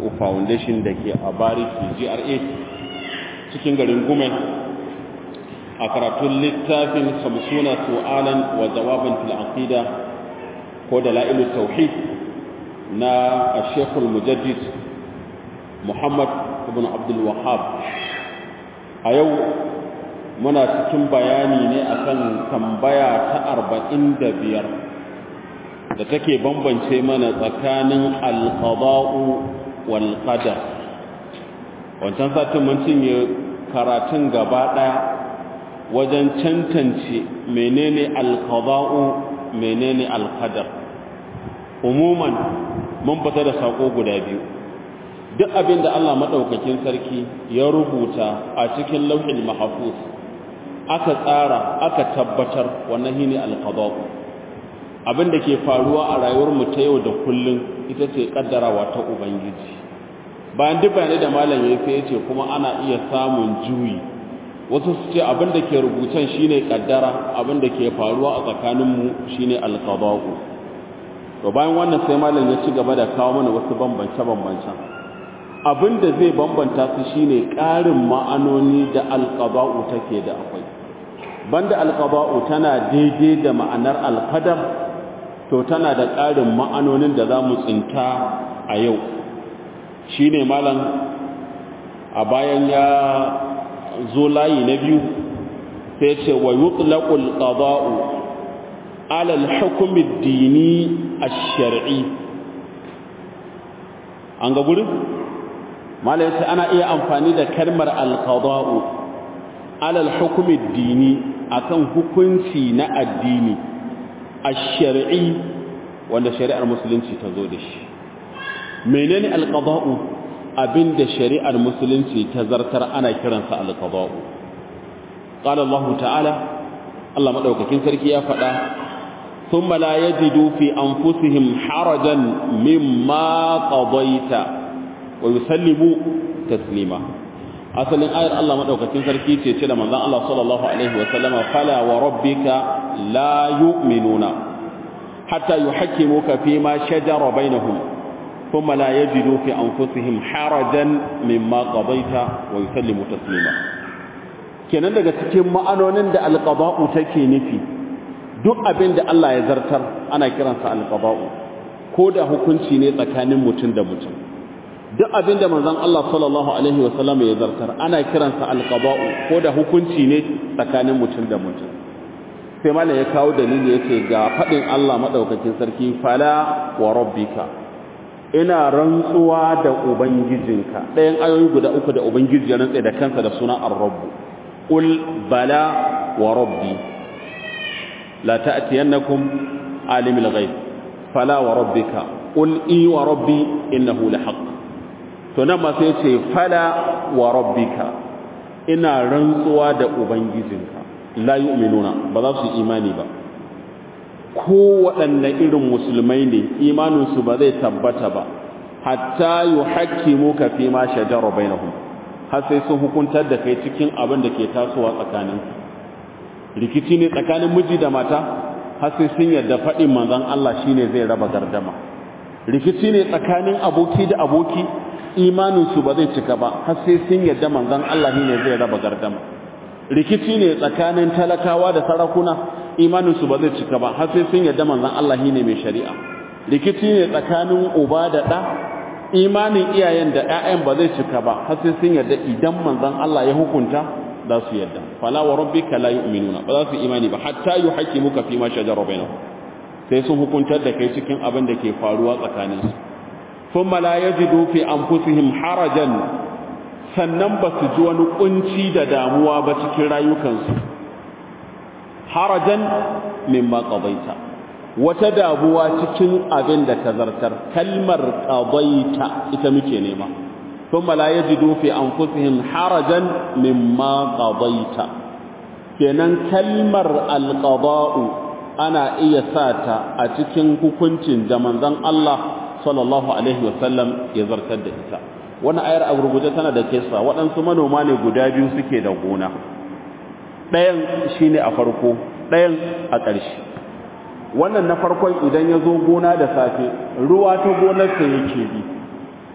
Boko Foundation da ke a Bariki GRA cikin garin Gumen a karatun littafin Samsuna Su'alan wa Jawaban fil Aqida ko da la'ilu Tauhid na Sheikhul Mujaddid Muhammad ibn Abdul Wahhab a yau muna cikin bayani ne akan tambaya ta arba'in da biyar da take bambance mana tsakanin alƙaba'u wal qadar wancan satin mun cinye karatun gaba ɗaya wajen cancance menene alƙaba'u menene alƙadar umuman mun fita da sako guda biyu duk abin da Allah maɗaukakin sarki ya rubuta a cikin lauhin mahafuz aka tsara aka tabbatar wannan shine alqada'u abin da ke faruwa a rayuwar mu ta yau da kullun ita ce kaddarawa ta ubangiji bayan duk bayanai da malam ya sai yace kuma ana iya samun juyi wasu su ce abin da ke rubutan shine kaddara abin da ke faruwa a tsakanin mu shine alqada'u to bayan wannan sai malam ya ci gaba da kawo mana wasu bambance bambancen abin da zai bambanta su shine ƙarin ma'anoni da alqada'u take da akwai banda alqada'u tana daidai da ma'anar alqadar to tana da ƙarin ma'anonin da za mu tsinta a yau shine malam a bayan ya zo layi na biyu sai ce wa yutlaqul qada'u ala al-hukm ad-dini ash-shar'i an ga gurin malam sai ana iya amfani da kalmar al-qada'u ala al-hukm ad-dini akan hukunci na addini ash-shar'i wanda shari'ar musulunci ta zo da shi menene al-qada'u abinda shari'ar musulunci ta zartar ana kiransa al-qada'u qala Allah ta'ala Allah madaukakin sarki ya faɗa thumma la yajidu fi anfusihim harajan mimma qadaita wa yusallimu taslima asalin ayar Allah madaukakin sarki ce ce da manzon Allah sallallahu alaihi wa sallama fala wa rabbika la yu'minuna hatta yuhakkimuka fi ma shajara bainahum thumma la yajidu fi anfusihim harajan mimma qadaita wa yusallimu taslima kenan daga cikin ma'anonin da alqada'u take nufi duk abin da Allah ya zartar ana kiransa alqada'u ko da hukunci ne tsakanin mutum da mutum duk abin da manzon Allah sallallahu alaihi wasallam ya zartar ana kiransa alqada'u ko da hukunci ne tsakanin mutum da mutum sai malam ya kawo dalili yace ga fadin Allah madaukakin sarki fala wa rabbika ina rantsuwa da ubangijinka ɗayan ayoyi guda uku da ubangiji ya rantsa da kansa da suna ar-rabb qul bala wa rabbi la ta'tiyannakum alimul ghaib fala wa rabbika qul i wa rabbi innahu lahaqq to nan ma sai ce fala wa rabbika ina rantsuwa da ubangijinka la yu'minuna ba za su imani ba ko waɗanne irin musulmai ne imaninsu ba zai tabbata ba hatta yuhakkimuka fi ma shajara bainahum har sai sun hukuntar da kai cikin abin da ke tasowa tsakanin rikici ne tsakanin miji da mata har sai sun yarda faɗin manzon Allah shine zai raba gardama rikici ne tsakanin aboki da aboki imaninsu ba zai cika ba har sai sun yarda manzon Allah ne zai raba gardama rikici ne tsakanin talakawa da sarakuna imaninsu ba zai cika ba har sai sun yarda manzon Allah ne mai shari'a rikici ne tsakanin uba da ɗa imanin iyayen da ƴaƴan ba zai cika ba har sai sun yarda idan manzon Allah ya hukunta za su yarda fala wa rabbika la yu'minuna ba za su imani ba hatta yuhaqqimuka fi ma shajara bainahum sai sun hukuntar da kai cikin abin da ke faruwa tsakaninsu ثم لا يجدوا في أنفسهم حرجا sannan ba su ji wani kunci da damuwa ba cikin rayukansu harajan mimma qadaita wata damuwa cikin abin da ka zartar kalmar qadaita ita muke nema thumma la yajidu fi anfusihim harajan mimma qadaita kenan kalmar alqada'u ana iya sata a cikin hukuncin da manzon Allah sallallahu alaihi wasallam ya zartar da ita wannan ayar a gurguje tana da kissa waɗansu manoma ne guda biyu suke da gona ɗayan shine a farko ɗayan a ƙarshe wannan na farkon idan ya zo gona da safe ruwa ta gonarsa yake bi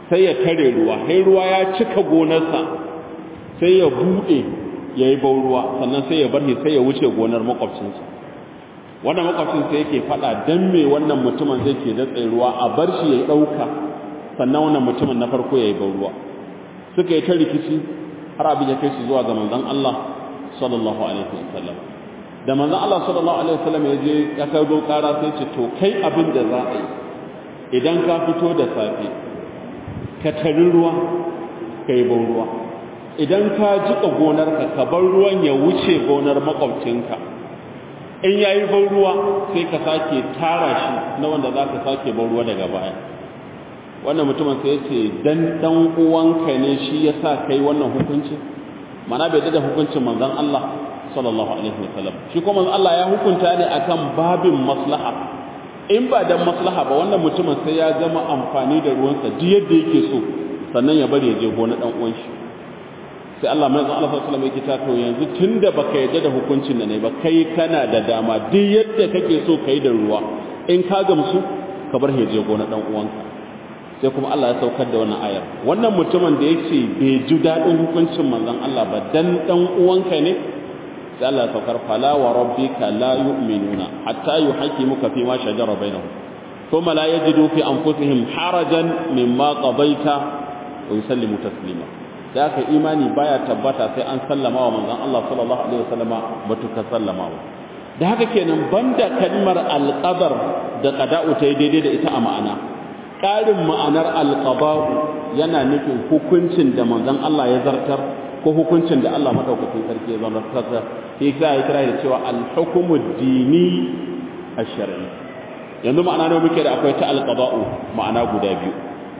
sai ya tare ruwa sai ruwa ya cika gonarsa sai ya buɗe ya yi bau ruwa sannan sai ya bar shi sai ya wuce gonar makwabcinsa wannan makwabcinsa yake faɗa don me wannan mutumin zai ke datse ruwa a bar shi ya ɗauka sannan wannan mutumin na farko ya yi bau ruwa suka yi ta rikici har abin ya kai su zuwa ga manzon Allah sallallahu alaihi wasallam da manzon Allah sallallahu alaihi wasallam ya je ya kai do ƙara sai ce to kai abin da za a yi idan ka fito da safe ka tari ruwa ka yi ban ruwa idan ka jiƙa gonarka ka bar ruwan ya wuce gonar makwabcinka in ya yi ban ruwa sai ka sake tara shi na wanda za ka sake ban ruwa daga baya wannan mutumin sai ya ce dan dan uwanka ne shi ya sa kai wannan hukunci mana bai da hukuncin manzon Allah sallallahu alaihi wasallam shi kuma manzon Allah ya hukunta ne akan babin maslaha in ba dan maslaha ba wannan mutumin sai ya gama amfani da ruwansa duk yadda yake so sannan ya bari ya je gona dan uwan shi sai Allah mai zan Allah sallallahu alaihi wasallam to yanzu tunda baka yarda da hukuncin da ne ba kai kana da dama duk yadda kake so kai da ruwa in ka gamsu ka bar ya je gona dan uwanka sai kuma Allah ya saukar da wannan ayar wannan mutumin da yake bai ji dadin hukuncin manzon Allah ba dan dan uwanka ne sai Allah ya saukar fala wa rabbika la yu'minuna hatta yuhaqqimuka fi ma shajara bainahum thumma la yajidu fi anfusihim harajan mimma qadaita wa yusallimu taslima da aka imani baya tabbata sai an sallama wa manzon Allah sallallahu alaihi wasallama batuka sallama wa da haka kenan banda kalmar alqadar da qada'u ta daidai da ita a ma'ana ƙarin ma'anar alqada'u yana nufin hukuncin da manzon Allah ya zartar ko hukuncin da Allah madaukakin sarki ya zartar sai ya kira da cewa al-hukmu dini ash-shar'i yanzu ma'ana ne muke da akwai ta alqada'u ma'ana guda biyu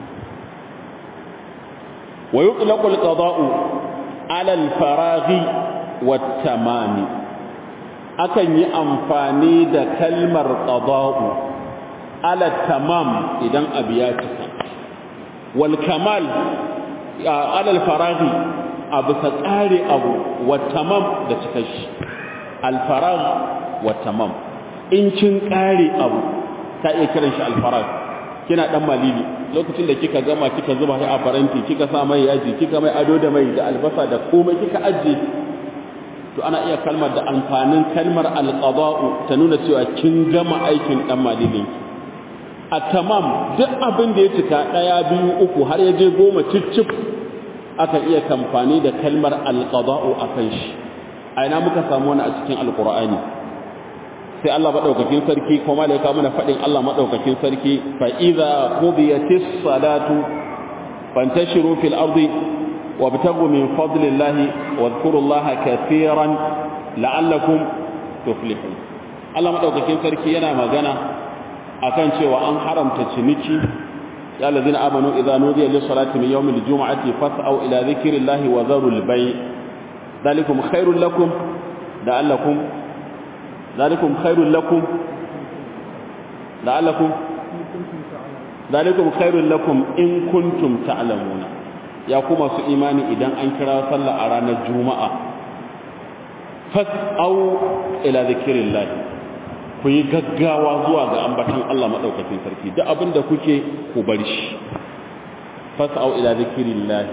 ويطلق القضاء على الفراغ والتمام akan yi amfani da kalmar qada'u ala tamam idan abu ya cika wal kamal ala al faraghi abu sa tsare abu wa tamam da cika shi al faragh wa tamam in kin kare abu ka iya kiran shi al faragh kina dan malili lokacin da kika gama kika zuba shi a faranti kika sa mai yaji kika mai ado da mai da albasa da komai kika aje to ana iya kalmar da amfanin kalmar alqada'u ta nuna cewa kin gama aikin dan malilin a tamam duk abin da ya cika daya biyu uku har ya je goma cicif aka iya kamfani da kalmar alqada'u akan shi a ina muka samu wani a cikin alqur'ani sai Allah madaukakin sarki kuma da ya kawo mana fadin Allah madaukakin sarki fa idza qudiyatis salatu fantashiru fil ardi wabtagu min fadlillahi wadhkurullaha katiran la'allakum tuflihun Allah madaukakin sarki yana magana akan cewa an haramta ciniki ya allazina amanu idza nudiya lis salati min yawmil jum'ati fas'au ila dhikrillahi wa dharul bay' dhalikum khairul lakum la'allakum ذلكم خير لكم لعلكم ذلكم خير لكم إن كنتم تعلمون يا كما سو إيماني إذا أنكرا صلى أرانا الجمعة فاسأوا إلى ذكر الله ku yi gaggawa zuwa ga ambatan Allah maɗaukacin sarki duk abin da kuke ku bar shi fas'au ila zikrillah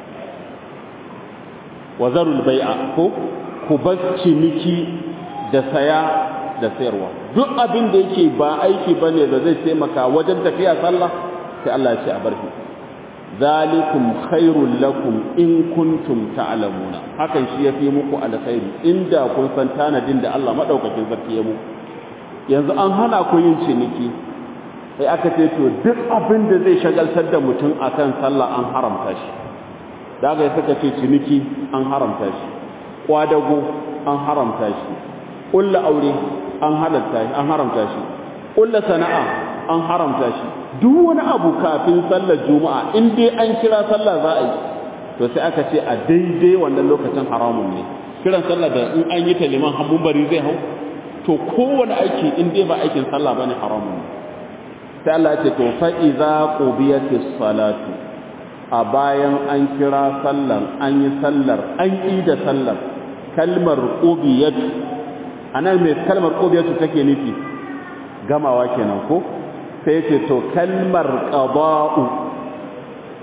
wa zarul bai'a ko ku bar ciniki da saya da sayarwa duk abin da yake ba aiki bane da zai taimaka wajen tafiya sallah sai Allah ya ce a barki zalikum khairul lakum in kuntum ta'lamuna hakan shi yafi muku alkhairi inda kun san tanadin da Allah madaukakin sarki ya muku yanzu an hana ku yin ciniki sai aka ce to duk abin da zai shagaltar da mutum akan sallah an haramta shi daga suka ce ciniki an haramta shi kwadago an haramta shi ƙulla aure an halatta shi an haramta shi ƙulla sana'a an haramta shi duk wani abu kafin sallar juma'a in dai an kira sallah za a yi to sai aka ce a daidai wannan lokacin haramun ne kiran sallah da in an yi ta liman hannun bari zai hau to kowane aiki in dai ba aikin sallah bane haramun ne sai Allah ya ce to fa idza qudiyatis salatu a bayan an kira sallar an yi sallar an yi da sallar kalmar qudiyat anan mai kalmar qudiyatu take nufi gamawa kenan ko sai ce to kalmar qada'u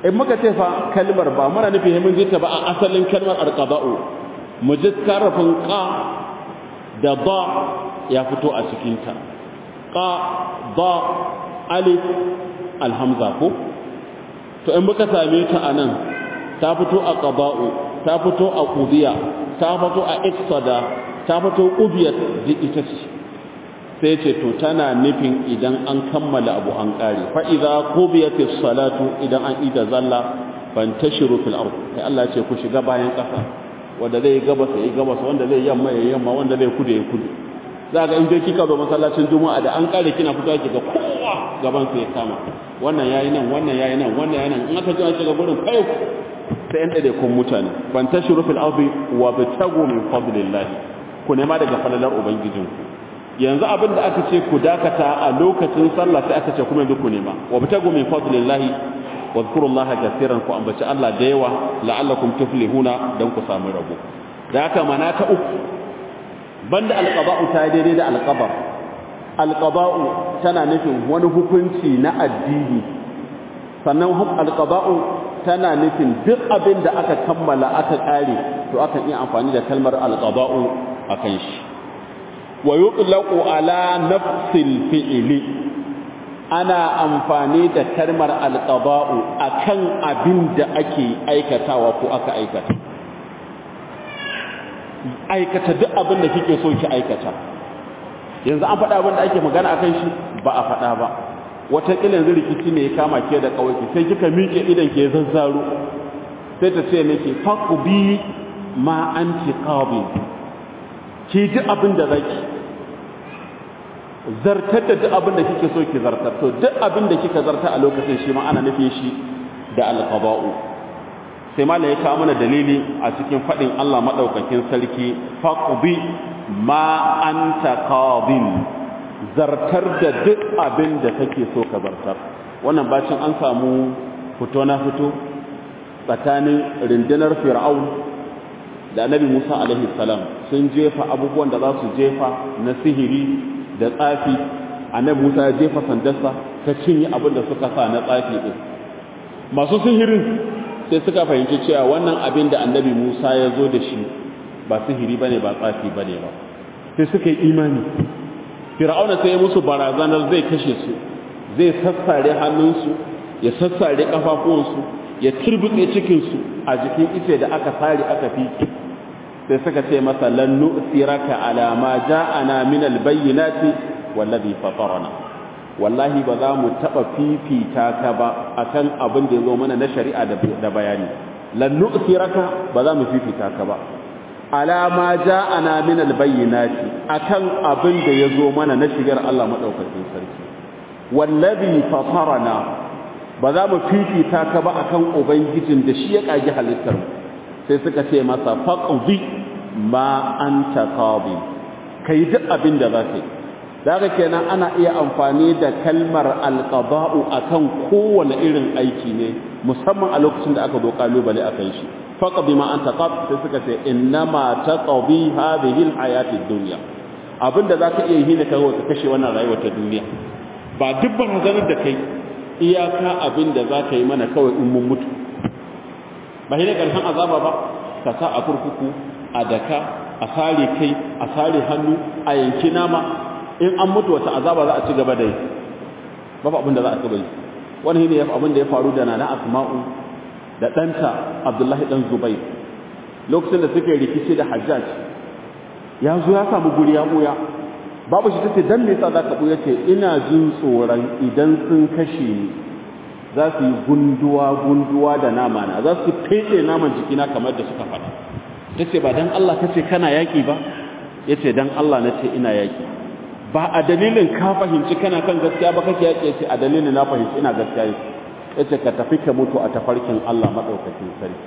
in muka ce fa kalmar ba muna nufi mun ji ta ba a asalin kalmar alqada'u mu ji karfin qa da ba ya fito a cikin ta qa ba alif alhamza ko to in muka same ta anan ta fito a qada'u ta fito a qudiya ta fito a iqsada ta fito qudiyat duk ita ce sai ce to tana nufin idan an kammala abu an kare fa idza qudiyatis salatu idan an ida zalla fantashiru fil ard sai Allah ce ku shiga bayan kasa wanda zai gabas yayi gabas wanda zai yamma yayi yamma wanda zai kudu yayi kudu za ga in dai kika zo masallacin juma'a da an kare kina fitowa kiga kowa gaban sai ya kama wannan yayi nan wannan yayi nan wannan yayi nan in aka ji an shiga gurin kai sai yan dade kun mutane fantashiru fil ard wa bitagu min fadlillah ku nema daga falalar ubangijinku yanzu abin da aka ce ku dakata a lokacin sallah sai aka ce kuma yanzu ku nema wa bitagu min fadlillahi wa zkurullaha kaseeran ku ambaci Allah da yawa la'allakum tuflihuna dan ku samu rabo da haka mana ta uku banda alqaba'u ta daidai da alqabar alqaba'u tana nufin wani hukunci na addini sannan alqaba'u tana nufin duk abin da aka kammala aka kare to akan iya amfani da kalmar alqaba'u akan shi wa yutlaqu ala nafsil fi'li ana amfani da kalmar alqaba'u akan abin da ake aikatawa ko aka aikata aikata duk abin da kike so ki aikata yanzu an faɗa abin da ake magana akan shi ba a faɗa ba wata yanzu rikici ne ya kama ke da kawai sai kika miƙe idan ke zazzaro sai ta ce miki faqbi ma anti qabi ki ji abin da zaki zartar da duk abin da kike so ki zartar to duk abin da kika zarta a lokacin shi ma ana nufin shi da alqaba'u sai mala ya kawo mana dalili a cikin fadin Allah madaukakin sarki faqbi ma anta qadin zartar da duk abin da kake so ka zartar wannan bacin an samu fito na fito tsakanin rundunar fir'aun da annabi Musa alaihi salam sun jefa abubuwan da za su jefa na sihiri da tsafi annabi Musa ya jefa sandarsa ta cinye abin da suka sa na tsafi din masu sihirin sai suka fahimci cewa wannan abin da annabi Musa ya zo da shi ba sihiri bane ba tsafi bane ba sai suka yi imani fir'auna sai ya musu barazanar zai kashe su zai sassare hannunsu ya sassare kafafuwansu ya turbutse cikinsu a jikin ice da aka sare aka fiki sai suka ce masa lan nu'siraka ala ma ja'ana min albayyinati wallazi fatarana wallahi ba za mu taba fifita ka ba akan abin da yazo mana na shari'a da bayani lan nu'siraka ba za mu fifita ka ba ala ma ja'ana min albayyinati akan abin da yazo mana na shigar Allah madaukakin sarki wallazi fatarana ba za mu fifita ka ba akan ubangijin da shi ya kage halittar mu sai suka ce masa faqdi ma anta qadi kai duk abin da zaka yi daga kenan ana iya amfani da kalmar alqada'u akan kowane irin aiki ne musamman a lokacin da aka zo kalubale akan shi faqdi ma anta qad sai suka ce innama taqdi hadhihi alhayati ad-dunya abinda zaka iya yi ne kai ka kashe wannan rayuwar ta duniya ba duk barazanar da kai iyaka abinda zaka yi mana kawai in mun mutu ba shi ne ƙarshen azaba ba ka sa a kurkuku a daka a sare kai a sare hannu a yanki nama in an mutu wata azaba za a ci gaba da yi babu abin da za a ci yi wani ne ya abin da ya faru da nana asma'u da ɗanta abdullahi ɗan zubai lokacin da suke rikici da hajjaj ya zo ya samu guri ya ɓuya babu shi tace dan me yasa za ka ɓuya ce ina jin tsoron idan sun kashe ni za su yi gunduwa-gunduwa da nama na za su fete naman jikina kamar da suka faɗa ta ce ba don Allah ka ce kana yaƙi ba ya ce don Allah na ce ina yaƙi ba a dalilin ka fahimci kana kan gaskiya ba kake yaƙi ya ce a dalilin na fahimci ina gaskiya ya ce ka tafi ka mutu a tafarkin Allah maɗaukakin sarki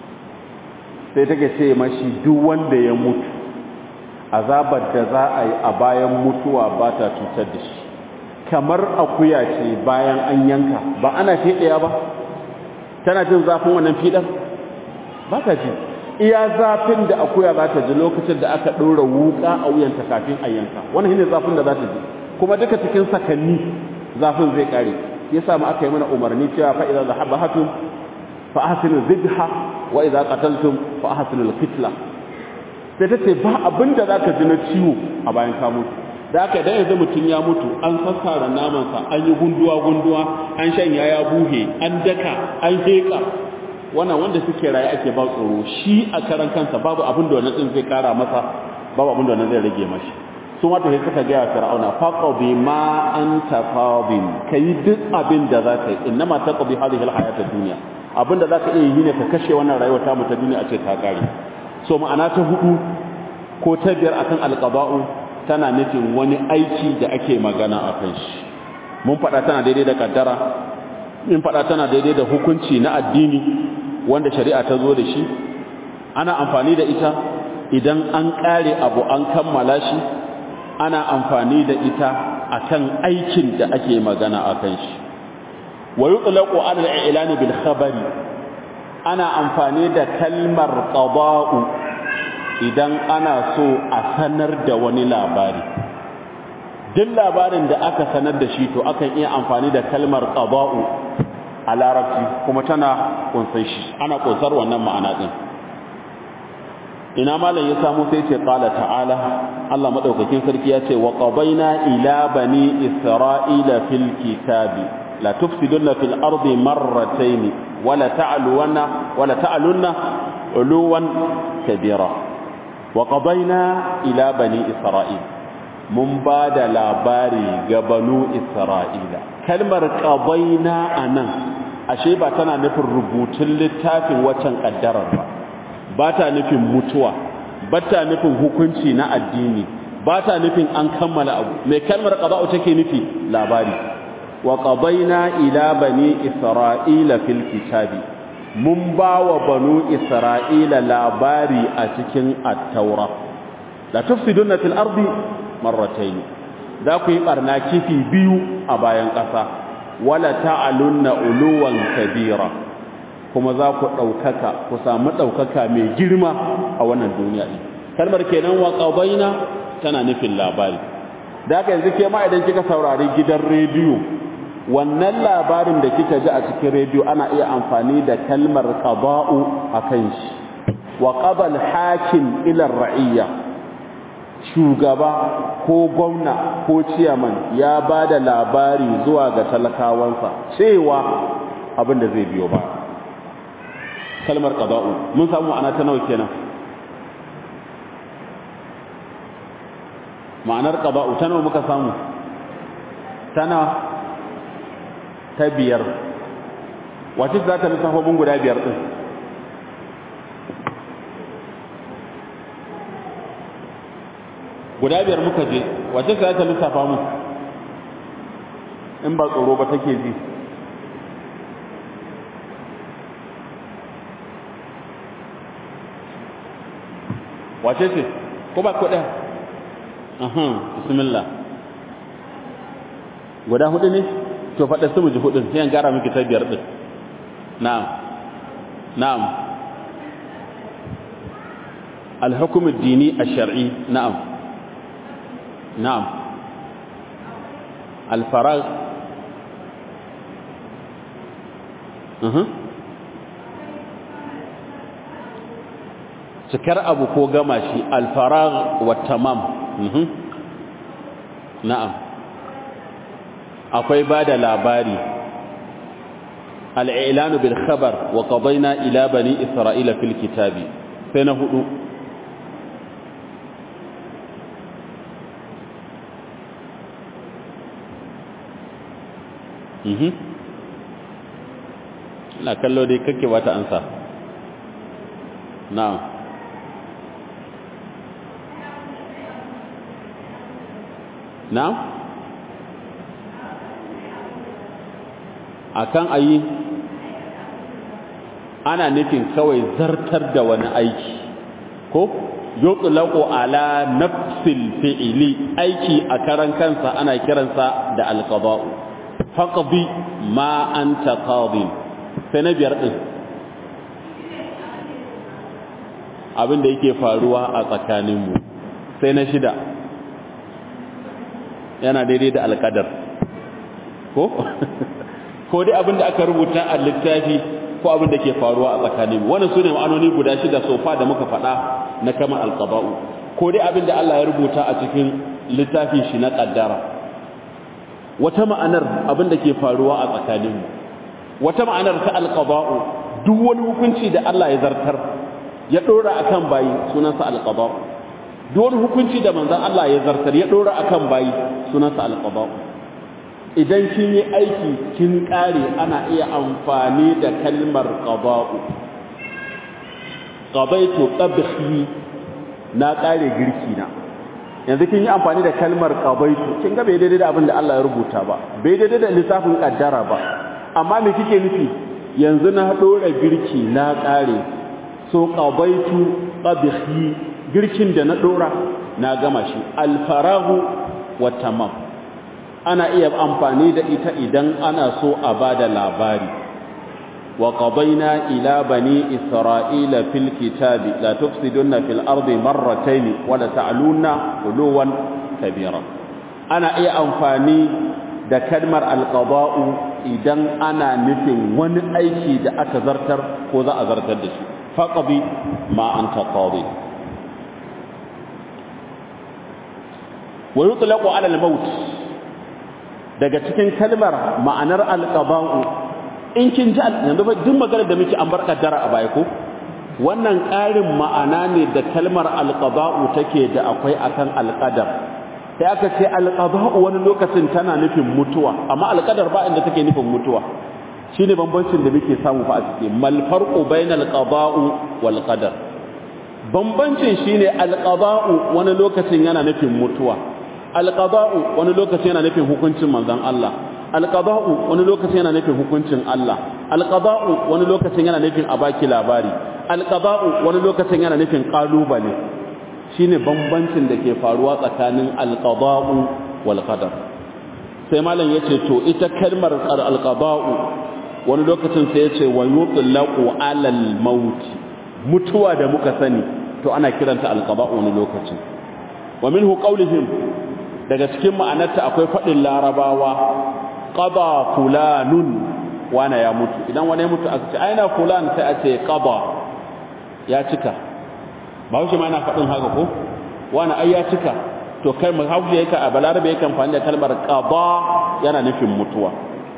sai take ce mashi duk wanda ya mutu azabar da za a yi a bayan mutuwa ba ta cutar da shi kamar akuya ce bayan an yanka ba ana fiɗaya ba tana jin zafin wannan fiɗar ba ta ji iya zafin da akuya za ta ji lokacin da aka ɗora wuƙa a wuyanta kafin a yanka wannan shine zafin da za ta ji kuma duka cikin sakanni zafin zai ƙare ya sa aka yi mana umarni cewa fa idan zahabahatun fa ahsinu zibha wa idza qataltum fa ahsinu al-qitla sai ta ce ba abinda zaka ji na ciwo a bayan ka mutu da haka idan yanzu mutum ya mutu an sassara namansa an yi gunduwa gunduwa an shanya ya buhe an daka an heka wannan wanda suke raye ake ba tsoro shi a karan kansa babu abin da wannan din zai kara masa babu abin da wannan zai rage mashi su ma to sai suka ga fir'auna faqadi ma anta qadin kai duk abin da zaka yi innama taqdi hadhihi alhayat ad-dunya abin da zaka iya yi ne ka kashe wannan rayuwar ta mu ta duniya a ce ta kare so ma'ana ta hudu ko ta biyar akan alqada'u tana nufin wani aiki da ake magana a kan shi mun faɗa tana daidai da kaddara mun faɗa tana daidai da hukunci na addini wanda shari'a ta zo da shi ana amfani da ita idan an ƙare abu an kammala shi ana amfani da ita akan aikin da ake magana a kan shi wa yutlaqu ala al-i'lan bil khabari ana amfani da kalmar qada'u idan ana so a sanar da wani labari duk labarin da aka sanar da shi to akan iya amfani da kalmar qada'u a larabci kuma tana kunsan shi ana kunsar wannan ma'ana din ina malam ya samu sai ce qala ta'ala Allah madaukakin sarki ya ce wa qabaina ila bani isra'ila fil kitabi la tufsiduna fil ardi marratayn wa la ta'luna wa la ta'lunna uluwan kabira wa qabaina ila bani isra'il mun ba da labari ga banu isra'ila kalmar qabaina anan ashe ba tana nufin rubutun littafin waccan kaddarar ba ba ta nufin mutuwa ba ta nufin hukunci na addini ba ta nufin an kammala abu mai kalmar qada'u take nufi labari wa qabaina ila bani isra'ila fil kitabi mun ba wa banu isra'ila labari a cikin at-taura la tufsiduna fil ardi marratayn da ku yi barna kifi biyu a bayan ƙasa wala ta'alunna uluwan kabira kuma za ku ɗaukaka ku samu ɗaukaka mai girma a wannan duniya ɗin kalmar kenan wa ƙabaina tana nufin labari da haka yanzu ke ma idan kika saurari gidan rediyo wannan labarin da kika ji a cikin rediyo ana iya amfani da kalmar qada'u a kan shi wa qabal hakim ila ra'iyya shugaba ko gwamna ko ciyaman ya ba da labari zuwa ga talakawansa cewa abin da zai biyo ba kalmar qada'u mun samu ana ta nawa kenan ma'anar qada'u ta nawa muka samu tana ta biyar wace za ta lissafa mun guda biyar din guda biyar muka je wace za ta lissafa mu in ba tsoro ba take ji wace ce ko ba ko ɗaya aha bismillah guda hudu ne to faɗa su mu ji hudun sai an gara miki ta biyar din na'am na'am الحكم الديني الشرعي نعم نعم الفراغ أه. cikar abu ko gama shi alfarag wa tamam na'am akwai ba da labari al'ilanu bil khabar wa qadayna ila bani isra'ila fil kitabi sai na hudu mhm ina kallo dai kake wata ansa na'am na'am akan ayi ana nufin kawai zartar da wani aiki ko yutlaqu ala nafsil fi'li aiki a karan kansa ana kiransa da alqada'u faqdi ma anta qadin sai na biyar din abin da yake faruwa a tsakaninmu sai na shida yana daidai da alƙadar ko ko dai abin da aka rubuta a littafi ko ko abin da ke faruwa a tsakanin wannan sune ma'anoni guda shida sofa da muka faɗa na kama alqada'u ko dai abin da Allah ya rubuta a cikin littafin shi na kaddara wata ma'anar abin da ke faruwa a tsakaninmu wata ma'anar ta alqada'u duk wani hukunci da Allah ya zartar ya dora akan bayi sunansa alqada'u duk wani hukunci da manzon Allah ya zartar ya dora akan bayi sunansa alqada'u idan kin yi aiki kin kare ana iya amfani da kalmar qada'u qadaitu tabhi na kare girki na yanzu kin yi amfani da kalmar qadaitu kin ga bai daidai da abin da Allah ya rubuta ba bai daidai da lissafin kaddara ba amma me kike nufi yanzu na dora girki na kare so qadaitu tabhi girkin da na dora na gama shi alfarahu wa tamam ana iya amfani da ita idan ana so a bada labari wa qadayna ila bani isra'ila fil kitabi la tufsiduna fil ardi marratayn wa la ta'luna uluwan kabira ana iya amfani da kalmar alqada'u idan ana nufin wani aiki da aka zartar ko za a zartar da shi faqbi ma anta qadi wa yutlaqu ala al-maut daga cikin kalmar ma'anar al-qada'u in kin ji yanzu fa duk maganar da muke an bar kaddara a baya ko wannan ƙarin ma'ana ne da kalmar al-qada'u take da akwai akan al-qadar sai aka ce al-qada'u wani lokacin tana nufin mutuwa amma al-qadar ba inda take nufin mutuwa shine bambancin da muke samu fa a cikin mal farqu bainal qada'u wal qadar bambancin shine al-qada'u wani lokacin yana nufin mutuwa alqada'u wani lokaci yana nufin hukuncin manzon Allah alqada'u wani lokaci yana nufin hukuncin Allah alqada'u wani lokacin yana nufin a baki labari alqada'u wani lokacin yana nufin kalubale shine bambancin da ke faruwa tsakanin alqada'u wal qadar sai malam yace to ita kalmar alqada'u wani lokacin sai yace wa yutlaqu alal maut mutuwa da muka sani to ana kiranta alqada'u wani lokacin wa minhu qawlihim daga cikin ma'anarta akwai faɗin larabawa ƙaba fulanun wane ya mutu idan wani ya mutu aka ce aina fulan sai a ce ƙaba ya cika ba haushe ma yana faɗin haka ko wani ai ya cika to kai mu haushe yake a balarabe yake amfani da kalmar ƙaba yana nufin mutuwa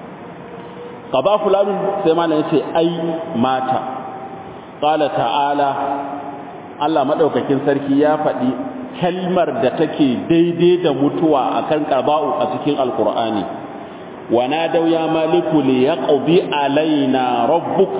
ƙaba fulanun sai ma ya ce ai mata ƙala ta'ala Allah maɗaukakin sarki ya faɗi kalmar da take daidai da mutuwa akan qada'u a cikin alqur'ani wa nadaw ya maliku li yaqdi alaina rabbuk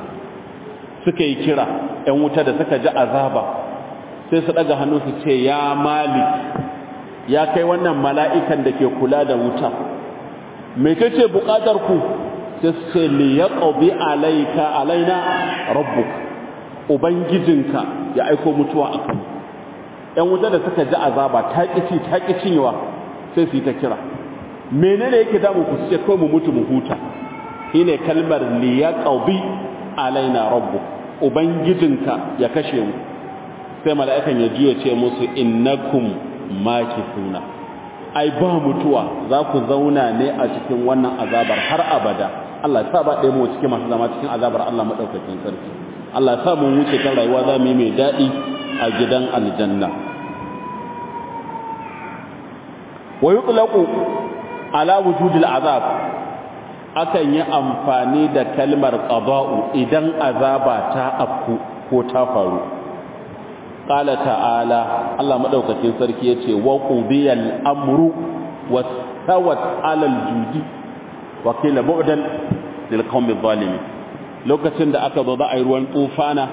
suka yi kira ɗan wuta da suka ji azaba sai su daga hannu su ce ya malik ya kai wannan mala'ikan da ke kula da wuta me kace bukatar ku sai su ce li yaqdi alayka alaina rabbuk ubangijinka ya aiko mutuwa akan mu ‘yan wuta da suka ji azaba ta ƙici ta cinyewa sai su yi ta kira menene yake damu ku ce kawai mu mutu mu huta shi ne kalmar liya ƙaubi alaina rabbu ubangijinka ya kashe mu sai mala'ikan ya juya ce musu innakum makithuna ai ba mutuwa za ku zauna ne a cikin wannan azabar har abada Allah ya sa ba ɗaya mu cikin masu zama cikin azabar Allah maɗaukakin sarki Allah ya sa mu wuce kan rayuwa za mu yi mai daɗi a gidan aljanna wa yutlaqu ala wujudil azab akan yi amfani da kalmar qada'u idan azaba ta afku ko ta faru qala ta'ala Allah madaukakin sarki yace wa qudiyal amru wastawat ala aljudi wa qila bu'dan lil qawmi zalimin lokacin da aka zo za a yi ruwan tufana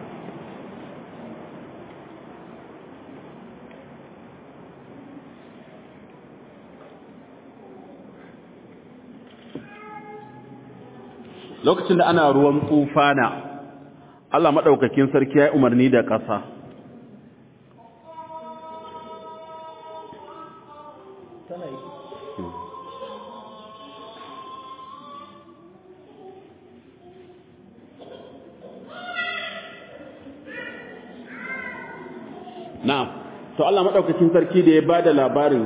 lokacin da ana ruwan tsufana Allah maɗaukakin sarki ya yi umarni da ƙasa na to Allah maɗaukakin sarki da ya ba da labarin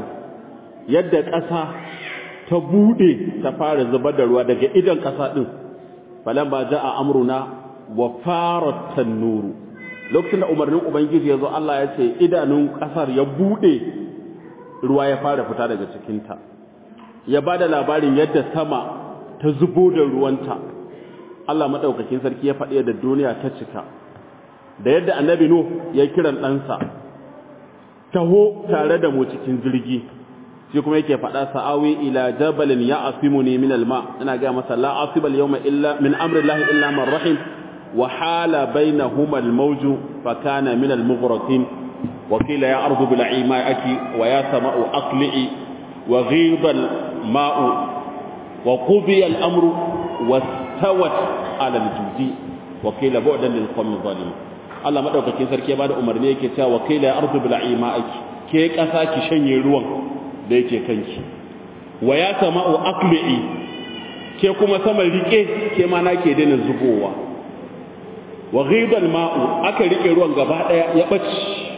yadda ƙasa ta buɗe ta fara zubar da ruwa daga idan ƙasa ɗin falamma jaa amruna wa farat tanuru lokacin da umarnin ubangiji yazo Allah ya ce idanun kasar ya bude ruwa ya fara fita daga cikin ta ya bada labarin yadda sama ta zubo da ruwanta Allah madaukakin sarki ya faɗi da duniya ta cika da yadda annabi nuh ya kiran ɗansa taho tare da mu cikin jirgi shi kuma yake faɗa sa'awi ila jabalin ya asimuni min alma ina ga masa la asibal yawma illa min amri llahi illa man rahim wa hala bainahuma almawju fa kana min almughraqin wa qila ya ardu bil'i ma'aki wa ya sama'u aqli'i wa ghida alma'u wa qudiya al-amru wastawat ala al-judi wa qila bu'dan lil qawmi zalimin Allah madaukakin sarki ya bada umarni yake cewa wa qila ya ardu bil'i ma'aki ke kasa ki shanye ruwan da yake kanki wa ya sama'u aqli'i ke kuma sama rike ke ma nake daina zubowa wa ghida al-ma'u aka rike ruwan gaba daya ya bace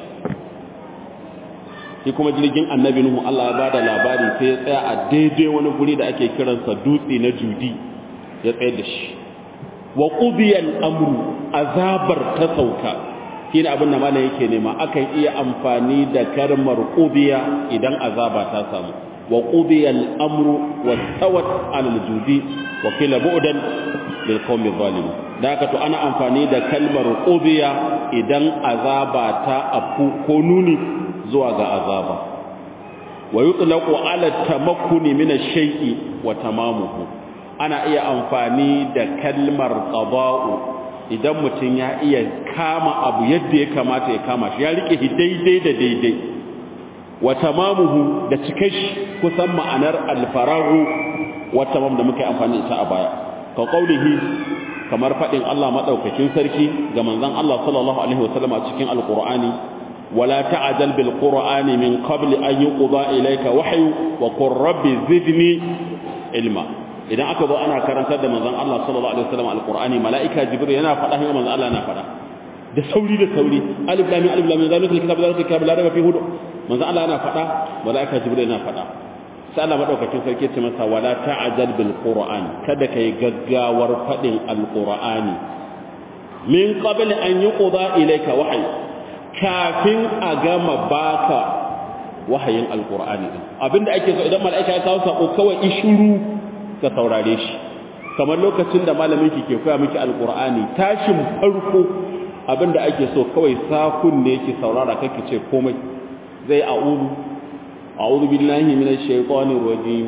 shi kuma jirgin annabi nuhu Allah ya bada labari sai ya tsaya a daidai wani guri da ake kiransa dutse na judi ya tsayar da shi wa qudiya al-amru azabar ta sauka shine abin da malam yake nema akan iya amfani da kalmar qudiya idan azaba ta samu wa qudiya al-amru wa tawat ala al-judi wa qila bu'dan lil qawmi zalim da haka to ana amfani da kalmar qudiya idan azaba ta afu ko nuni zuwa ga azaba wa yutlaqu ala tamakkuni min ash-shay'i wa tamamuhu ana iya amfani da kalmar qada'u idan mutum ya iya kama abu yadda ya kamata ya kama shi ya rike shi daidai da daidai wa tamamuhu da cikashi kusan ma'anar al-faragu wa tamam da muka amfani ita a baya ka qaulihi kamar fadin Allah madaukakin sarki ga manzon Allah sallallahu alaihi wasallam a cikin alqur'ani ولا تعجل بالقرآن من قبل أن يقضى إليك وحي وقل رب زدني علما idan aka zo ana karantar da manzon Allah sallallahu alaihi wasallam alqur'ani malaika jibril yana faɗa haka manzon Allah yana faɗa da sauri da sauri alif lam alif lam zalika alkitab zalika alkitab la raiba fihi manzon Allah yana faɗa malaika jibril yana faɗa sai Allah madaukakin sarki ce masa wala ta'jal bil qur'an kada kai gaggawar faɗin alqur'ani min qabl an yuqda ilayka wahyi kafin a gama baka wahayin alkur'ani din abinda ake so idan mala'ika ya kawo sako kawai ishuru ka saurare shi kamar lokacin da malamin ki ke koya miki alkur'ani tashin farko abinda ake so kawai sakun ne ki saurara kake ce komai zai a'udhu a'udhu billahi minash shaitanir rajim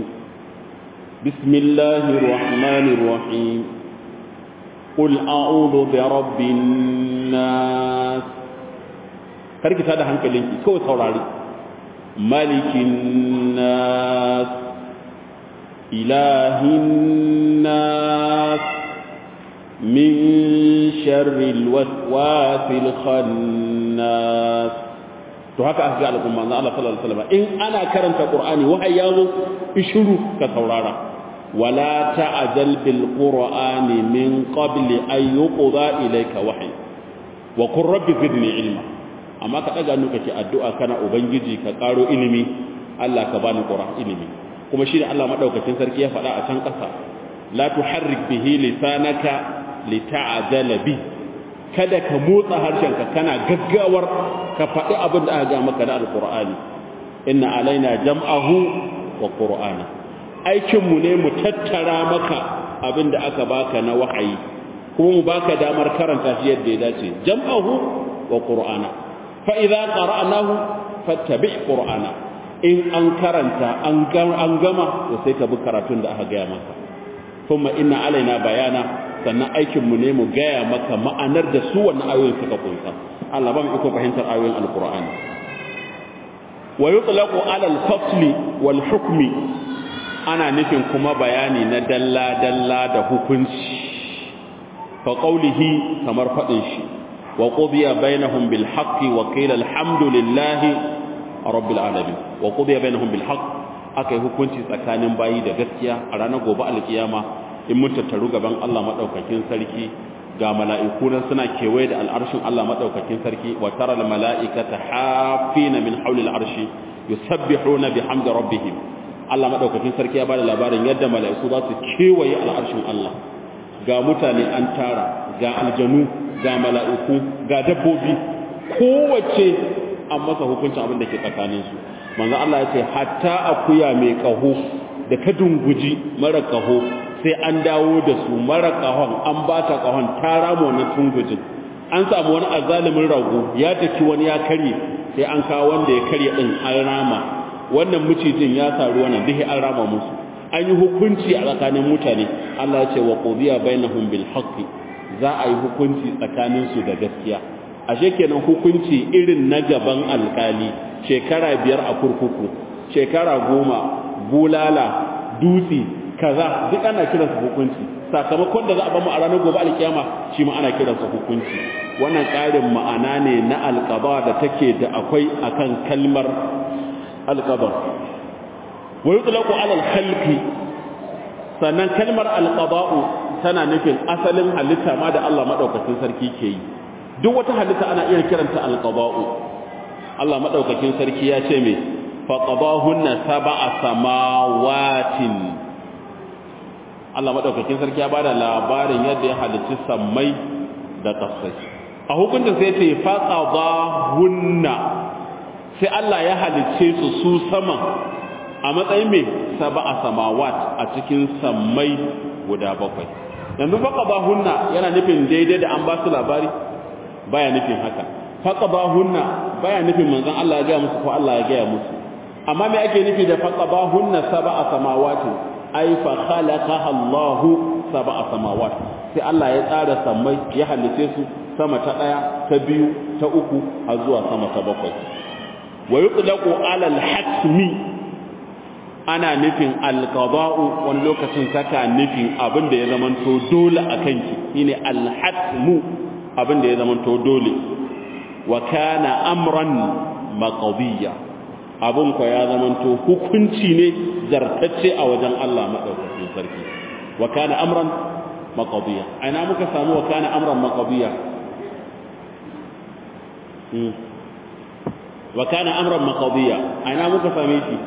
bismillahir rahmanir rahim qul a'udhu bi rabbin nas karki ta da hankalinki kawai saurari malikin nas ilahin nas min sharril waswasil khannas to haka aka ga al'umma na Allah sallallahu alaihi wasallam in ana karanta qur'ani wahayi yazo ishuru ka saurara wala ta'jal bil qur'ani min qabli an yuqda ilayka wahyi wa qur rabbi zidni ilma amma ka daga nuka ke addu'a kana ubangiji ka karo ilimi Allah ka bani qur'an ilimi kuma shi ne Allah madaukakin sarki ya faɗa a can ƙasa la tuharrik bihi lisanaka lita'jala bi kada ka motsa harshenka kana gaggawar ka faɗi abin da aka ga maka da alqur'ani inna alaina jam'ahu wa qur'ana aikin mu ne mu tattara maka abin da aka baka na wahayi kuma mu baka damar karanta shi yadda ya dace jam'ahu wa qur'ana fa'iza ƙara'anahu fattabi ƙura'ana in an karanta an gama da sai ka bi karatun da aka gaya maka kuma ina alaina bayana sannan aikinmu ne mu gaya maka ma'anar da su wannan ayoyin suka kunsa Allah ba mu iko fahimtar ayoyin alƙura'ani wa yutlaqu ala al-fasli wal hukmi ana nufin kuma bayani na dalla dalla da hukunci fa qawlihi kamar faɗin shi وقضي بينهم بالحق وقيل الحمد لله رب العالمين وقضي بينهم بالحق akai hukunci tsakanin bayi da gaskiya a ranar gobe alkiyama in mun tattaru gaban Allah madaukakin sarki ga mala'iku nan suna kewaye da al'arshin Allah madaukakin sarki wa tara al mala'ikata hafina min hawli al arshi yusabbihuna bihamdi rabbihim Allah madaukakin sarki ya bada labarin yadda mala'iku za su kewaye al'arshin Allah ga mutane an tara ga aljanu ga mala'iku ga dabbobi kowace an masa hukuncin abin da ke tsakaninsu manzo Allah ya ce hatta akuya mai kaho da ka dunguji mara kaho sai an dawo da su mara kahon an ba ta kahon ta rama wannan tungujin an samu wani azalimin rago ya taki wani ya karye sai an kawo wanda ya karye din an rama wannan mucijin ya saru wannan dihi an rama musu an yi hukunci a tsakanin mutane Allah ya ce wa qudiya bainahum bil haqqi za a yi hukunci tsakanin su da gaskiya ashe kenan hukunci irin na gaban alkali shekara biyar a kurkuku shekara goma bulala dutse kaza duk ana kiransa hukunci sakamakon da za a bamu a ranar gobe alkiyama shi ma ana kiransa hukunci wannan ƙarin ma'ana ne na alƙaba da take da akwai akan kalmar alƙaba wa yutlaqu ala al-khalqi sannan kalmar alqaba'u tana nufin asalin halitta ma da Allah madaukakin sarki ke yi duk wata halitta ana iya kiranta alqaba'u Allah madaukakin sarki ya ce me faqabahunna sab'a samawatin Allah madaukakin sarki ya bada labarin yadda ya halicci sammai da kasai a hukuncin sai ce faqabahunna sai Allah ya halicce su su saman a matsayin me sab'a samawat a cikin sammai guda bakwai yanzu faqabahunna yana nufin daidai da an ba su labari baya nufin haka faqabahunna baya nufin manzon Allah ya ga musu ko Allah ya ga musu amma me ake nufi da faqabahunna sab'a samawati ay fa khalaqaha Allah sab'a samawat sai Allah ya tsara sammai ya halice su sama ta daya ta biyu ta uku har zuwa sama ta bakwai wa yutlaqu ala al-hatmi ana nufin al-qada'u wani lokacin saka nufin abin da ya zamanto dole akan ki shine al-hatmu abin da ya zamanto dole wa kana amran maqdiya abun ko ya zamanto hukunci ne zartacce a wajen Allah madaukakin sarki wa kana amran maqdiya aina muka samu wa kana amran maqdiya wa kana amran maqdiya aina muka same shi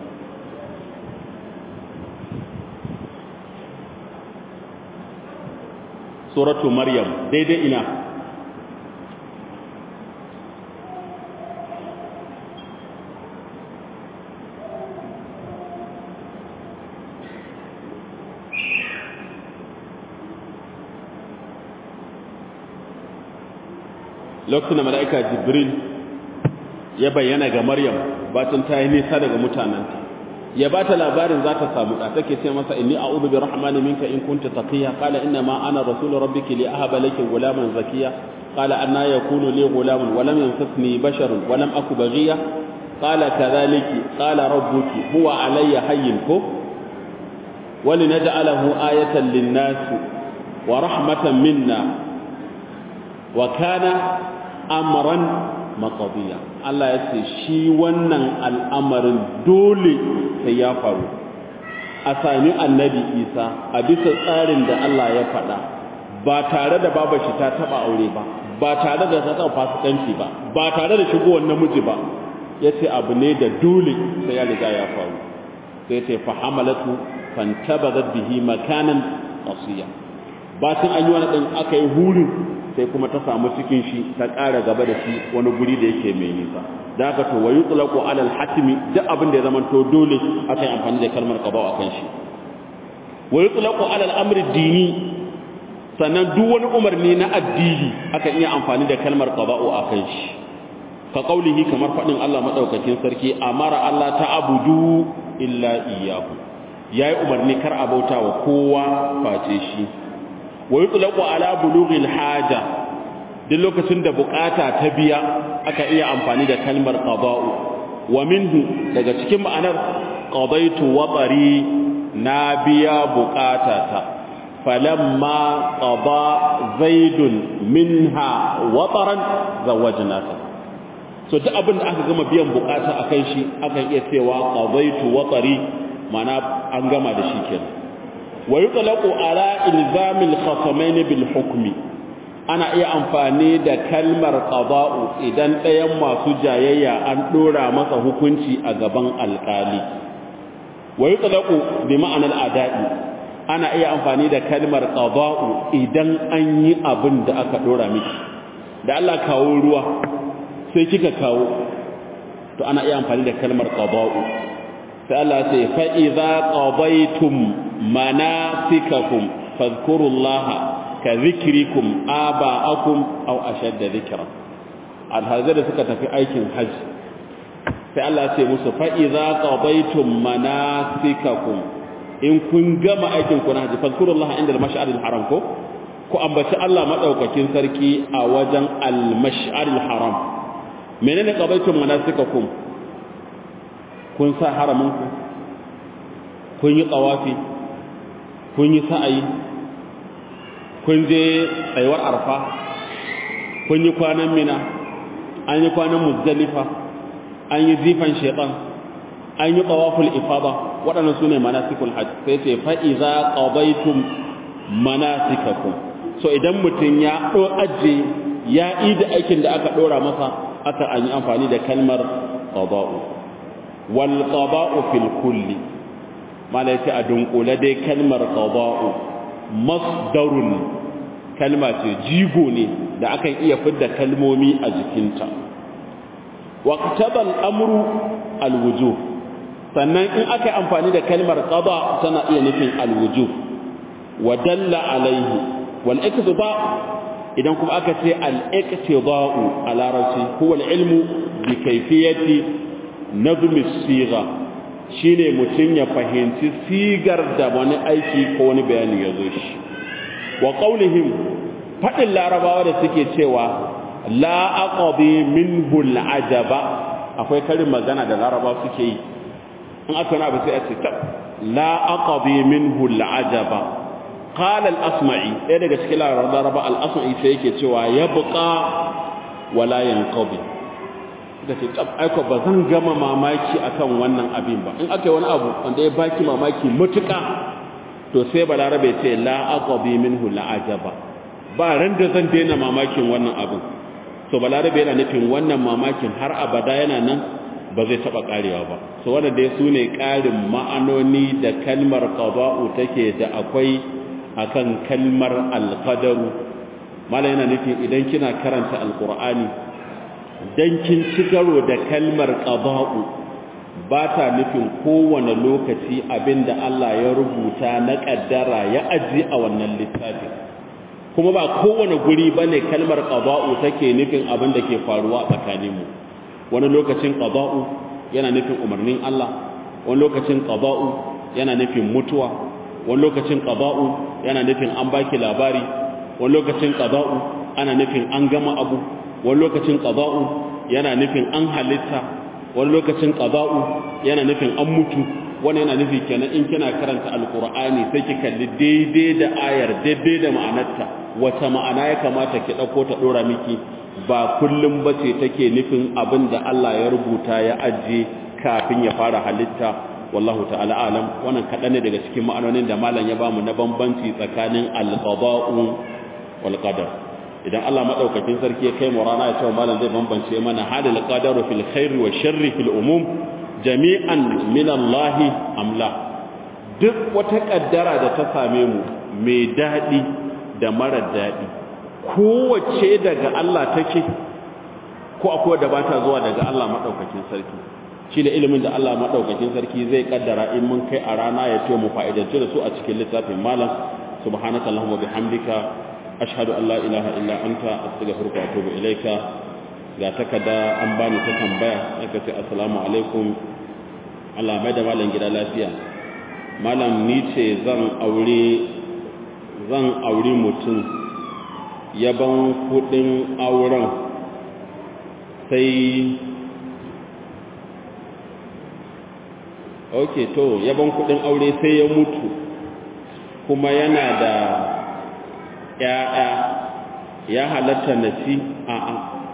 suratu maryam daidai ina lokacin da mala'ika jibril ya bayyana ga maryam batun ta yi nisa daga mutanenta ya ba ta labarin za ta samu da take ce masa inni a'udhu bi rahmani minka in kunta taqiya qala inna ma ana rasulu rabbiki li ahaba laki ghulaman zakiya qala anna yakunu li ghulamun wa lam yamsasni basharun wa lam aku baghiya qala kadhalika qala rabbuki huwa alayya hayyin ko ولنجعله آية للناس ورحمة منا وكان أمرا مقضيا Allah ya ce shi wannan al'amarin dole sai ya faru a sami annabi isa a bisa tsarin da Allah ya faɗa ba tare da babar shi ta taɓa aure ba ba tare da ta taɓa fasikanci ba ba tare da shigowar namiji ba ya ce abu ne da dole sai ya riga ya faru sai ce fahamalatu fantabazat bihi makanan qasiya bacin an yi wani ɗin aka yi hurin sai kuma ta samu cikin shi ta ƙara gaba da shi wani guri da yake mai nisa da haka to wayu tulaqu alal hatimi duk abin da ya zama to dole aka yi amfani da kalmar qada akan shi wayu tulaqu alal amri dini sannan duk wani umarni na addini aka iya amfani da kalmar qada akan shi ka kaulihi kamar fadin Allah madaukakin sarki amara Allah ta'budu illa iyyahu yayi umarni kar a bauta wa kowa face shi wa yutlaqu ala bulughil haja duk lokacin da bukata ta biya aka iya amfani da kalmar qada'u wa minhu daga cikin ma'anar qadaitu watari na biya bukatata falamma qada zaidun minha wataran zawajnaka so duk abin da aka gama biyan bukata akan shi aka iya cewa qadaitu watari mana an gama da shi kenan wa yutlaqu ala ilzamil khasamain bil hukmi ana iya amfani da kalmar qada'u idan ɗayan masu jayayya an dora masa hukunci a gaban alkali wa yutlaqu bi ma'anar ada'i ana iya amfani da kalmar qada'u idan an yi abin da aka dora miki da Allah kawo ruwa sai kika kawo to ana iya amfani da kalmar qada'u sai Allah ce fa idza qadaytum manasikakum fadhkurullaha ka zikrikum aba'akum aw ashadda dhikra alhazai da suka tafi aikin hajji sai Allah ce musu fa idza qadaytum manasikakum in kun gama aikin ku na hajji fadhkurullaha inda al-mash'aril haram ko ku ambaci Allah madaukakin sarki a wajen al-mash'aril haram menene qadaytum manasikakum kun sa haraminku kun yi tsawafi kun yi sa'ayi kun je tsayuwar arfa kun yi kwanan mina an yi kwanan muzdalifa an yi zifan shaitan an yi tsawaful ifada waɗannan su ne manasikul hajj sai ce fa'iza ƙabaitum manasikakum so idan mutum ya ɗo aje ya yi da aikin da aka ɗora masa aka an yi amfani da kalmar ƙaba'u walƙaba'u fil kulli mala yace a dunkule dai kalmar qada'u masdarun kalma ce jigo ne da akan iya fidda kalmomi a jikinta waqtaba al-amru al-wujuh sannan in aka amfani da kalmar qada tana iya nufin al-wujuh wa dalla alaihi wal iqtida idan kuma aka ce al-iqtida'u a larabci huwa al-ilmu bi kayfiyati nazmi sigha shine mutum ya fahimci sigar da wani aiki ko wani bayani ya zo shi wa qaulihim fadin larabawa da suke cewa la aqdi minhu al'ajaba akwai karin magana da larabawa suke yi in aka na ba sai a ce tab la aqdi minhu al'ajaba qala al-asma'i ɗaya daga cikin larabawa al-asma'i sai yake cewa yabqa wala yanqadi da ce aiko ba zan gama mamaki akan wannan abin ba in aka yi wani abu wanda ya baki mamaki mutuka to sai balarabe ce la aqabi minhu la ajaba ba ran da zan daina mamakin wannan abin to balarabe yana nufin wannan mamakin har abada yana nan ba zai taba karewa ba so wannan dai sune karin ma'anoni da kalmar qada'u take da akwai akan kalmar alqadaru mala yana nufin idan kina karanta alqur'ani dan kin ci karo da kalmar qada'u ba ta nufin kowane lokaci abinda Allah ya rubuta na kaddara ya aji a wannan littafin kuma ba kowane guri bane kalmar qada'u take nufin abin da ke faruwa a tsakaninmu wani lokacin qada'u yana nufin umarnin Allah wani lokacin qada'u yana nufin mutuwa wani lokacin qada'u yana nufin an baki labari wani lokacin qada'u ana nufin an gama abu wani lokacin qada'u yana nufin an halitta wani lokacin qada'u yana nufin an mutu wani yana nufi kenan in kina karanta alqur'ani sai ki kalli daidai da ayar daidai da ma'anarta wata ma'ana ya kamata ki dauko ta dora miki ba kullum bace take nufin abin da Allah ya rubuta ya ajiye kafin ya fara halitta wallahu ta'ala alam wannan kadan ne daga cikin ma'anonin da malam ya bamu na bambanci tsakanin al-qada'u wal qadar idan Allah madaukakin sarki ya kai mu rana ya ce malam zai bambance mana halil qadaru fil khairi wa sharri fil umum jami'an min Allah amla duk wata kaddara da ta same mu mai dadi da mara dadi kowace daga Allah take ko akwai da bata zuwa daga Allah madaukakin sarki shi da ilimin da Allah madaukakin sarki zai kaddara in mun kai a rana ya ce mu fa'idanci da su a cikin littafin malam subhanaka allahumma bihamdika ashhadu an la ilaha illa anta astaghfiruka wa atubu ilaika ga takada an bani ta tambaya aka ce assalamu alaikum Allah mai da malam gida lafiya malam ni ce zan aure zan aure mutum yaban kudin auren sai ok to yaban kudin aure sai ya mutu kuma yana da ya'ya ya halatta nasi a'a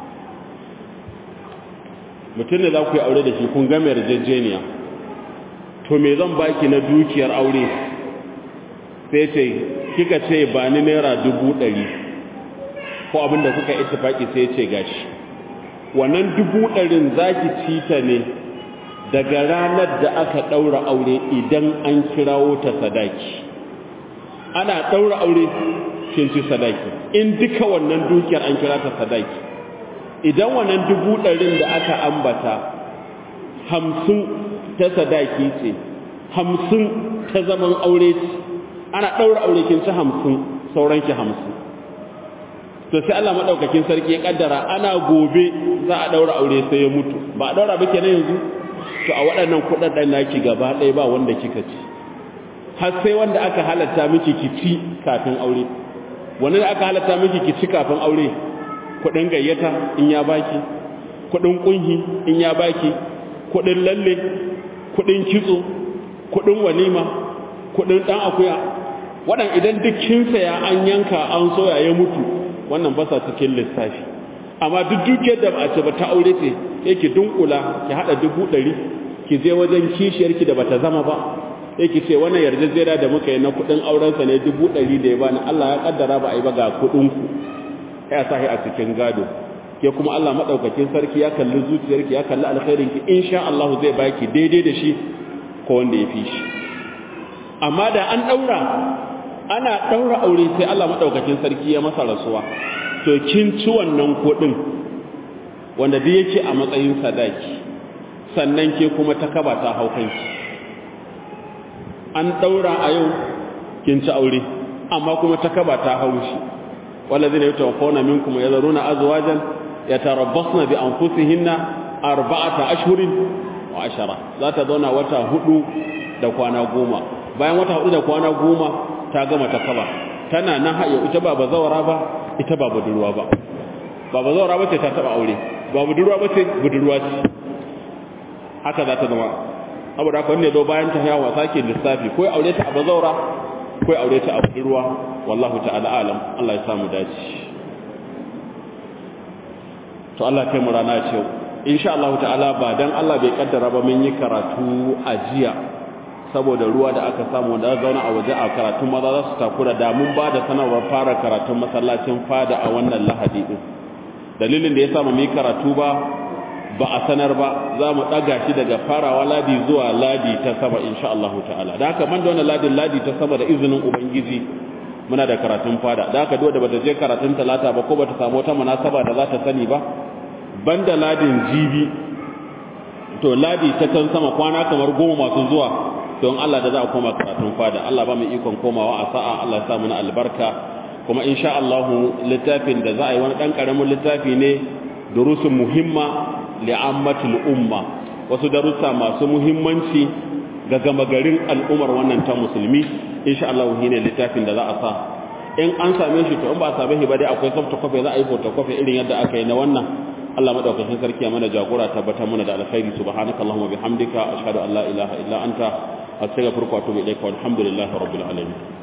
mutum ne za ku yi aure da shi kun game yarjejeniya to me zan baki na dukiyar aure sai ce kika ce ba ni naira dubu ɗari ko abinda kuka ittifaki sai ce gashi wannan dubu ɗarin za ki ci ta ne daga ranar da aka ɗaura aure idan an kirawo ta sadaki ana daura aure kin ci sadaki in duka wannan dukiyar an kira ta sadaki idan wannan dubu ɗarin da aka ambata hamsin ta sadaki ce hamsin ta zaman aure ce ana ɗaura aure kin ci hamsin sauran ki hamsin to sai Allah madaukakin sarki ya kaddara ana gobe za a ɗaura aure sai ya mutu ba a ɗaura ba kenan yanzu to a waɗannan kuɗaɗen naki gaba ɗaya ba wanda kika ci har sai wanda aka halatta miki ki ci kafin aure wani da aka halatta miki ki ci kafin aure kuɗin gayyata in ya baki kuɗin kunhi in ya baki kuɗin lalle kuɗin kitso kuɗin walima kuɗin ɗan akuya waɗan idan duk kin saya an yanka an soya ya mutu wannan ba sa cikin lissafi amma duk dukiyar da ba ce ba ta aure ce yake dunkula ki haɗa dubu ɗari ki je wajen kishiyarki da bata zama ba yake ce wannan yarjejjera da muka yi na kuɗin aurensa ne dubu ɗari da ya bani Allah ya kaddara ba a yi ba ga kuɗinku ya sahi a cikin gado ke kuma Allah madaukakin sarki ya kalli zuciyarki ya kalli alkhairinki insha Allah zai baki daidai da shi ko wanda ya fi shi amma da an daura ana daura aure sai Allah madaukakin sarki ya masa rasuwa to kin ci wannan kuɗin wanda duk yake a matsayin sadaki sannan ke kuma ta kaba ta haukanki an daura a yau kin ci aure amma kuma ta kaba ta haushi والذين يتوفون منكم يذرون أزواجا يتربصن بأنفسهن أربعة أشهر وعشرة ذات دون وتا هدو da kwana goma bayan wata hudu da kwana goma ta gama ta kaba tana nan hayo ita ba bazawara ba ita ba budurwa ba ba bazawara ba ce ta taba aure ba budurwa ba ce budurwa ce haka za ta zama saboda haka wanda ya zo bayan ta yawa sake lissafi ko aure ta a bazawara ko aure ta a budurwa wallahu ta'ala alam Allah ya samu dace to Allah kai mu rana ce insha Allah ta'ala ba dan Allah bai kaddara ba mun yi karatu a jiya saboda ruwa da aka samu da zauna a waje a karatun maza za su takura da mun ba da sanarwar fara karatun masallacin fada a wannan lahadi din dalilin da ya samu mu yi karatu ba ba a sanar ba za mu ɗaga shi daga farawa ladi zuwa ladi ta sama insha Allah ta'ala da haka man da wannan ladin ladi ta sama da izinin ubangiji muna da karatun fada da haka da bata je karatun talata ba ko bata samu wata munasaba da za ta sani ba banda ladin jibi to ladi ta kan sama kwana kamar goma masu zuwa don Allah da za a koma karatun fada Allah ba mu ikon komawa a sa'a Allah ya sa mu na albarka kuma insha Allah littafin da za a yi wani dan karamin littafi ne durusun muhimma li'ammatul umma wasu darussa masu muhimmanci ga gama garin al'ummar wannan ta musulmi insha Allah ne littafin da za a sa in an same shi to in ba a same shi ba dai akwai soft copy za a yi photocopy irin yadda aka yi na wannan Allah madaukakin sarki ya mana jagora tabbatar mana da alkhairi subhanakallahumma bihamdika ashhadu an la ilaha illa anta astaghfiruka wa atubu ilaika walhamdulillahi rabbil alamin